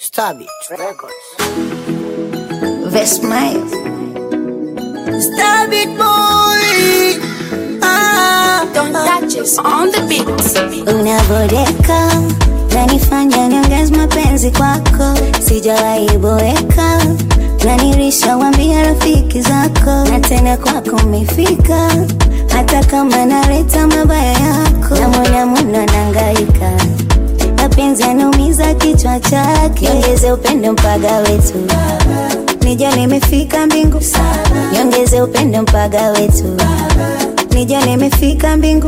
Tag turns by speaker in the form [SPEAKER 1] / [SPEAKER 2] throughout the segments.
[SPEAKER 1] Stabit Records.
[SPEAKER 2] Vesmile.
[SPEAKER 1] Stabit boy. Ah,
[SPEAKER 3] Don't touch us on the beat.
[SPEAKER 2] Unaboreka nanifanya niongeze mapenzi kwako, sijawahi boeka nanirisha wambia rafiki zako, na tena kwako umefika, hata kama naleta mabaya yako, na mwana mwana nangaika mapenzi yanaumiza kichwa chake, niongeze upendo mpaga wetu nija nimefika mbingu, niongeze upendo mpaga wetu nija nimefika mbingu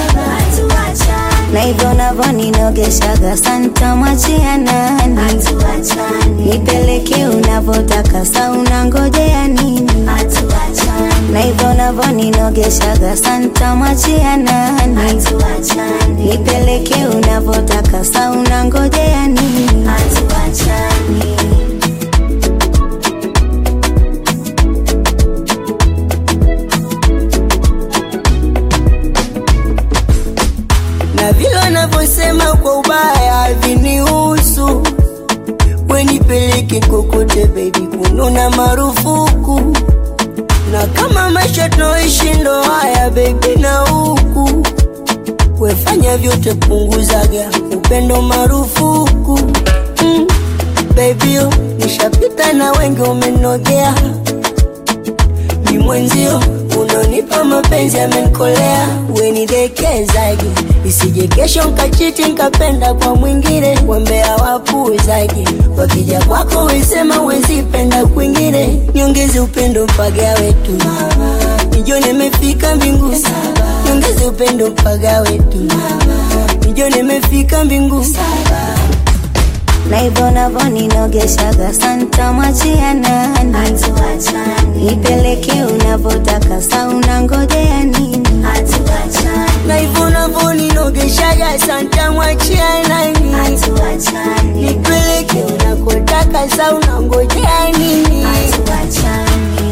[SPEAKER 2] na hivyo navyo ninogeshaga santa mwachia nani nipeleke unavotaka sa unangojea nini na hivyo navyo ninogeshaga santa mwachia nani nipeleke unavotaka sa unangojea nini
[SPEAKER 1] na vile wanavyosema kwa ubaya havinihusu, wenipeleke kokote baby, kununa marufuku, na kama maisha tunaoishi ndo haya baby, na huku wefanya vyote, punguzaga upendo marufuku mm. Baby, oh, nishapita na wengi umenogea ni mwenzio unonipa mapenzi amenikolea, wenidekezaje isije kesho nkachiti nkapenda kwa mwingine, wambea wapuuzaje wakija kwako wesema wezipenda kwingine, niongeze upendo mpaga wetu nijo nimefika mbingu, niongeze upendo mpaga wetu nijo nimefika mbingu
[SPEAKER 2] na hivyo navyo ninogeshaga santa mwachia nani nipeleke unavotaka sa unangojea nini
[SPEAKER 1] na hivyo navyo ninogeshaga santa mwachia nani nipeleke unakotaka sa unangojea nini